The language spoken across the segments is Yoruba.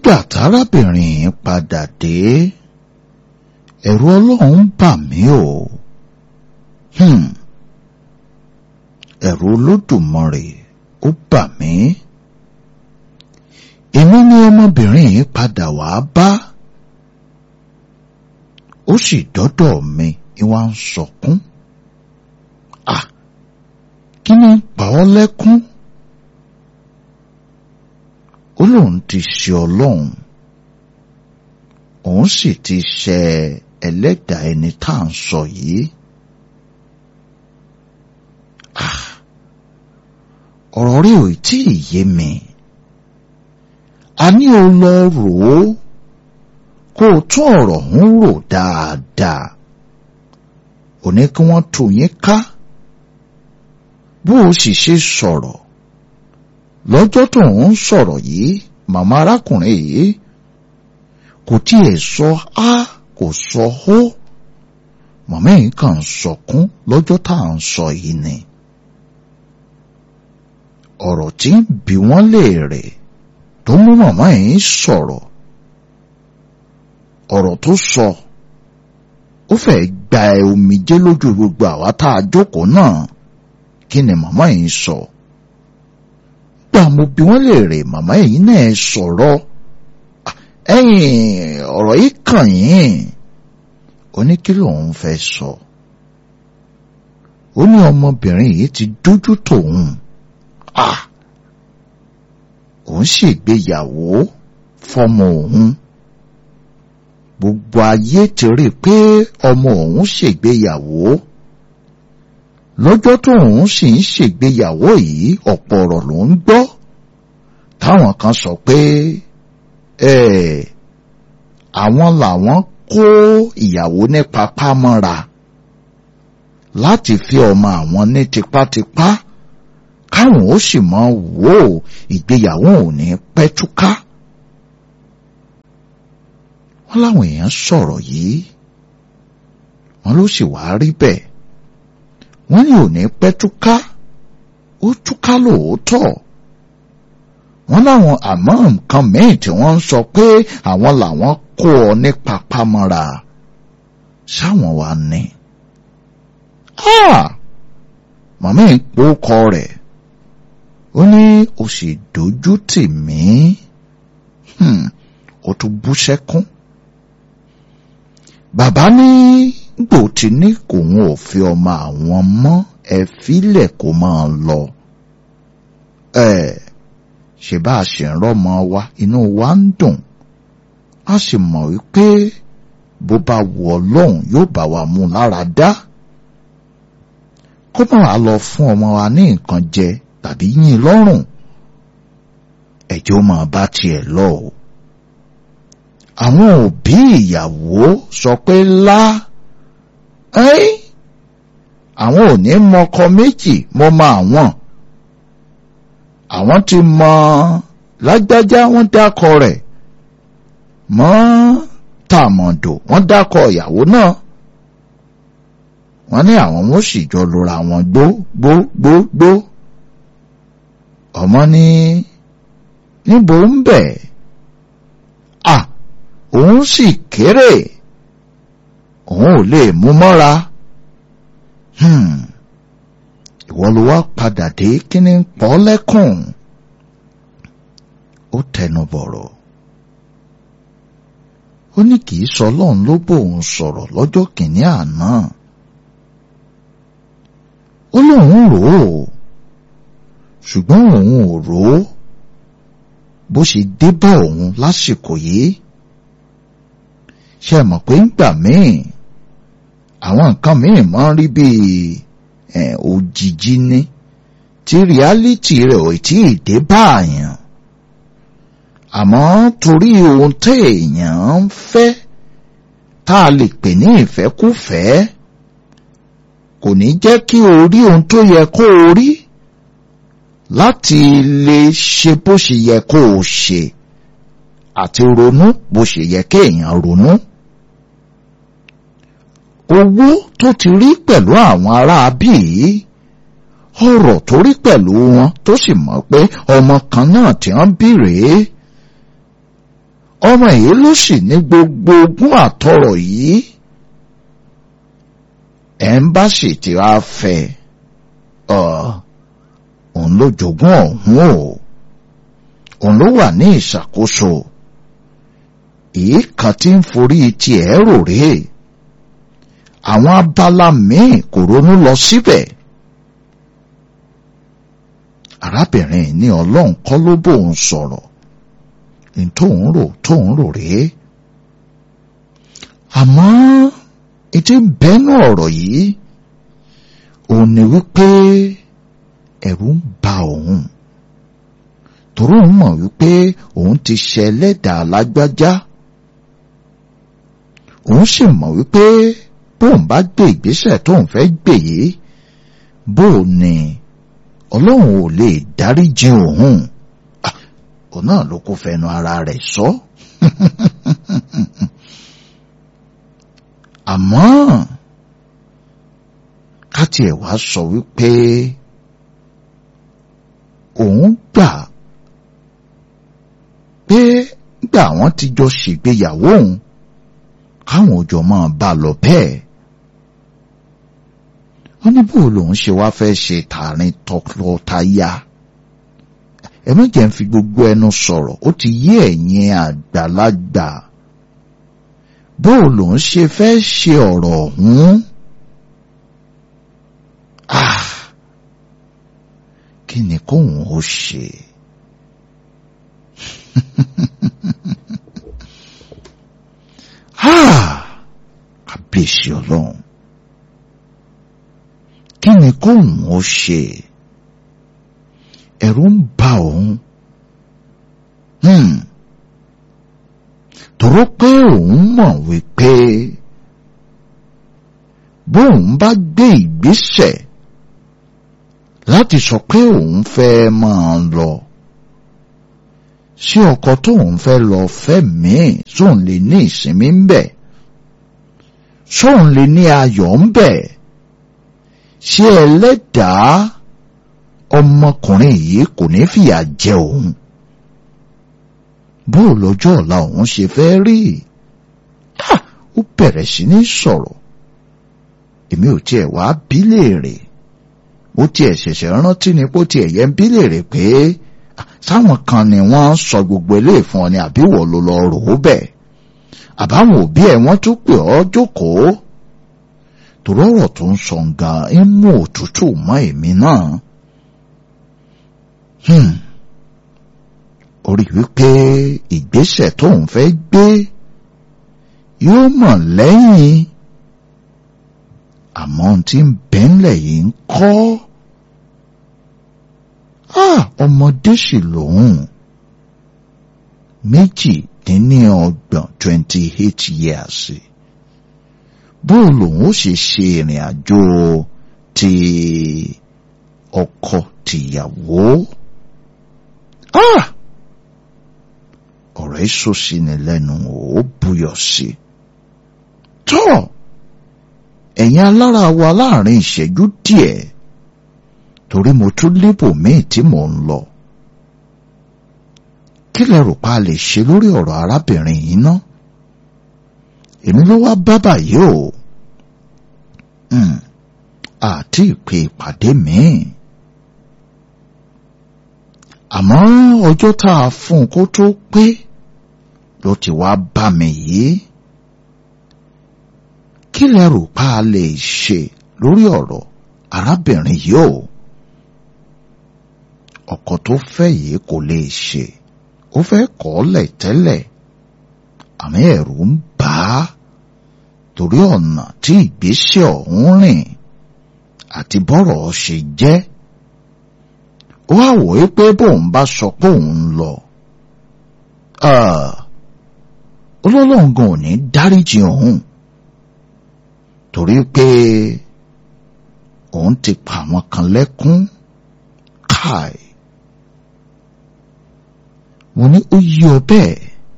nígbà tárábìnrin yìí padà dé ẹ̀rù ọlọ́run bà mí o hmm. ẹ̀rù olódùmarè ó bà mí èmi ni ọmọbìnrin yìí padà wá bá ó sì dọ́dọ̀ mi ìwà ń sọkún à kí ni pa ọ́ lẹ́kún ó lóun ti ṣe ọlọ́run òun sì ti ṣe ẹlẹ́dàá ẹni tá à ń sọ yìí ọ̀rọ̀ rí ò tí ì yé mi a ní o lọ rò ó kó o tún ọ̀rọ̀ ń rò dáadáa ò ní kí wọ́n tù yín ká bó o sì ṣe sọ̀rọ̀ lọ́jọ́ tó ń sọ̀rọ̀ yìí màmá arákùnrin yìí kò tiẹ̀ sọ á kò sọ hó màmá yìí kàn sọkún lọ́jọ́ tá à ń sọ yìí ni ọ̀rọ̀ tí ń bi wọ́n léèrè tó mú màmá yìí sọ̀rọ̀ ọ̀rọ̀ tó sọ ó fẹ́ gba omijé lójú gbogbo àwa tá a jókòó náà kí ni màmá yìí sọ gbà mo bi wọ́n léèrè màmá yìí náà sọ̀rọ̀ ẹ̀yìn ọ̀rọ̀ yìí kàn yín ó ní kí lòun fẹ́ sọ ó ní ọmọbìnrin yìí ti dójú tòun ah òun ṣègbéyàwó fọmọ òun gbogbo ayé ti rí i pé ọmọ òun ṣègbéyàwó lọ́jọ́ tó òun sì ń ṣègbéyàwó yìí ọ̀pọ̀ ọ̀rọ̀ ló ń gbọ́ táwọn kan sọ pé àwọn làwọn kó ìyàwó ní papá mọ́ra láti fi ọmọ àwọn ní tipátipá káwọn ó sì mọ wò ó ìgbéyàwó ò ní pẹ́ túká. wọ́n láwọn èèyàn sọ̀rọ̀ yìí wọ́n ló sì wá rí bẹ́ẹ̀ wọ́n ní ò ní pẹ́ túká ó túká lóòótọ́ wọ́n láwọn àmọ́ nǹkan mìíràn tí wọ́n ń sọ pé àwọn làwọn kó ọ ní papámọ́ra sáwọn wa ní. màmá ń pòókọ rẹ̀ ó ní o sì dojú tì mí ó tún bú sẹ́kún. bàbá ní gbò tí ní kòun ò fi ọmọ àwọn mọ́ ẹ fílẹ̀ kó máa lọ. ẹ ṣe bá a ṣe ń rọ́mọ wa inú wa ń dùn a sì mọ̀ wípé bó bá wù Ọlọ́run yóò bá wa mú lára dá kó má wàá lọ fún ọmọ wa ní nǹkan jẹ tàbí yín lọ́rùn ẹ̀jẹ̀ ó máa bá tiẹ̀ lọ o. àwọn òbí ìyàwó sọ pé lá ẹ́ẹ́ àwọn ò ní mọkọ méjì mo mọ àwọn àwọn ti mọ lágbájá wọ́n dákọ rẹ̀ mọ́ tàmọ̀dò wọ́n dákọ ìyàwó náà wọ́n ní àwọn wọn sì jọ lura wọn gbó gbó gbó gbó ọmọ ní níbo ń bẹ̀ à òun sì kéré òun ò lè mú mọ́ra ìwọ ló wá padà dé kí ni pọ́ lẹ́kùn ó tẹnu bọ̀rọ̀ ó ní kì í sọ ọlọ́run ló bóun sọ̀rọ̀ lọ́jọ́ kìíní àná ó lóun rò ó ṣùgbọ́n òun ò rò ó bó ṣe dé bá òun lásìkò yìí ṣe mọ̀ pé ńgbà míì àwọn nǹkan míì máa ń rí bíi òjìji ní tí reality rẹ̀ ò tí ì dé bá àyàn àmọ́ torí ohun téèyàn ń fẹ́ tá a lè pè ní ìfẹ́kúfẹ̀ẹ́ kò ní jẹ́ kí o rí ohun tó yẹ kó o rí láti lè ṣe bó ṣe yẹ kó o ṣe àti ronú bó ṣe yẹ kéèyàn ronú. owó tó ti rí pẹ̀lú àwọn ará bíi ọ̀rọ̀ tó rí pẹ̀lú wọn tó sì mọ̀ pé ọmọ kan náà tí wọ́n bí rèé ọmọ yìí ló sì ní gbogbo ogún àtọrọ̀ yìí ẹ̀ ń bá sì ti wá fẹ́ òun ló jogún ọ̀hún o òun ló wà ní ìṣàkóso èyí kan tí ń forí tiẹ̀ rò rèé àwọn abala míì kò ronú lọ síbẹ̀ arábìnrin ní ọlọ́run kọ́ ló bóun sọ̀rọ̀ ní tóun rò tóun rò rèé àmọ́ ètò bẹ́ẹ̀nù ọ̀rọ̀ yìí òun ni wípé ẹ̀rù ń ba òun torí òun mọ̀ wípé òun ti ṣe ẹlẹ́dàá lágbájá òun sì mọ̀ wípé bóun bá gbé ìgbésẹ̀ tóun fẹ́ gbé yìí bóun ni ọlọ́run ò lè dáríjì òun òun náà ló kó fẹnu ara rẹ̀ sọ. àmọ́ ká tiẹ̀ wá sọ wípé òun gbà pé gbà wọ́n ti jọ ṣègbéyàwó òun káwọn òjò máa bá lọ bẹ́ẹ̀ wọ́n ní bó lòun ṣe wá fẹ́ ṣe tààrin tọkọtaya ẹ má jẹ́ ń fi gbogbo ẹnu sọ̀rọ̀ ó ti yé ẹ̀yin àgbàlagbà bó lòun ṣe fẹ́ ṣe ọ̀rọ̀ ọ̀hún ah kí ni kóun ó ṣe. kábíyèsí ọlọ́run kí ni kóun ó ṣe ẹ̀rù ń bà òun tòró pé òun mọ̀ wípé bóun bá gbé ìgbésẹ̀ láti sọ pé òun fẹ́ máa lọ sí ọkọ tóun fẹ́ lọ fẹ́ míì sóun lè ní ìsinmi ń bẹ̀ sóun lè ní ayọ̀ ń bẹ̀ ṣé ẹlẹ́dàá ọmọkùnrin yìí kò ní fìyà jẹ òun bó lọ́jọ́ ọ̀la òun ṣe fẹ́ rí ó bẹ̀rẹ̀ sí ní sọ̀rọ̀ èmi ò tiẹ̀ wá bí léèrè ó tiẹ̀ ṣẹ̀ṣẹ̀ rántí ni pé ó tiẹ̀ yẹ ń bí léèrè pé sáwọn kan ni wọ́n sọ gbogbo eléyìí fún ọ ni àbí wọ́n ló lọ rò ó bẹ́ẹ̀ àbáwọn òbí ẹ̀ wọ́n tún pè ọ́ jókòó torí ọ̀rọ̀ tó ń sọ gan ń mú òtútù mọ́ èmi náà orí wípé ìgbésẹ̀ tóun fẹ́ gbé yóò mọ̀ lẹ́yìn àmọ́ ohun tí ń bẹ́ńlẹ̀ yìí ń kọ́ ọmọdé sì lòun méjìdínlọ́gbọ̀n twenty eight years bó lòun ó ṣe ṣe ìrìn àjò ti ọkọ tìyàwó ọ̀rọ̀ èso sí ni lẹ́nu ó buyọ̀ sí tọ́ ẹ̀yin alára wa láàrin ìṣẹ́jú díẹ̀ torí mo tún lébò míì tí mò ń lọ kí lẹ rò pa lè ṣe lórí ọ̀rọ̀ arábìnrin yìí ná èmi ló wá bá báyìí o àti ìpè ìpàdé míì àmọ́ ọjọ́ tá a fún un kó tó pé ló ti wá bá mi yìí kí lẹ rò pa lè ṣe lórí ọ̀rọ̀ arábìnrin yìí o ọkọ tó fẹ́ yìí kò lè ṣe ó fẹ́ kọ̀ ọ́ lẹ̀ tẹ́lẹ̀ àmì ẹ̀rù ń bà á torí ọ̀nà tí ìgbésẹ̀ ọ̀hún rìn àti bọ́rọ̀ ṣe jẹ́ ó wá wò ó pé bóun bá sọ pé òun lọ olólùwọ̀n gan ò ní dáríjì òun torí pé òun ti pa àwọn kan lẹ́kún káì mo ní ó yí ọ bẹ́ẹ̀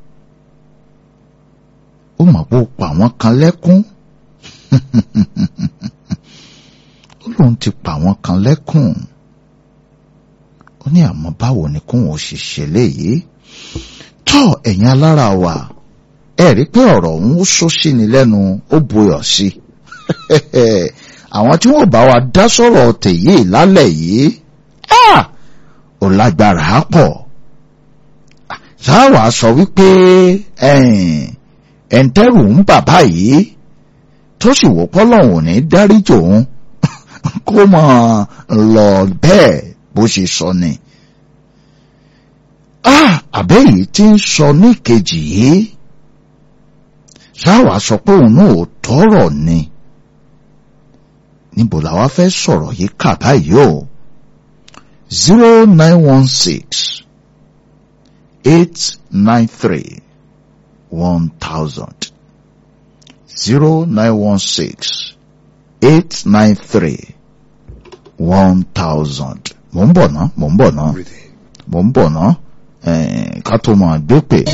ó mọ̀ pé ó pa àwọn kan lẹ́kún ó lóun ti pa àwọn kan lẹ́kún ó ní àmọ́ báwo ni kóun ò sì ṣe léyìí tó tọ́ ẹ̀yin alára wa ẹ rí pé ọ̀rọ̀ ọ̀hún ó sọ sí ni lẹ́nu ó buyọ̀ sí àwọn tí wọ́n bá wa dá sọ̀rọ̀ tèyí lálẹ́ yìí ò lágbára pọ̀ sáwà sọ wípé ẹ̀ǹtẹ́rù ń bàbá yìí tó sì wò pọ́lọ́hùn ní dáríjì òun kó mọ̀ lọ bẹ́ẹ̀ bó ṣe sọ ni. àbẹ́ yìí ti ń sọ ní kejì yìí sáwà sọ pé òun náà ò tọrọ ni níbo làwa fẹ́ sọ̀rọ̀ yìí kà báyìí o zero nine one six eight nine three one thousand zero nine one six eight nine three one thousand mò ń bọ̀ ná mò ń bọ̀ ná mò ń bọ̀ ná ká tó máa gbé pè.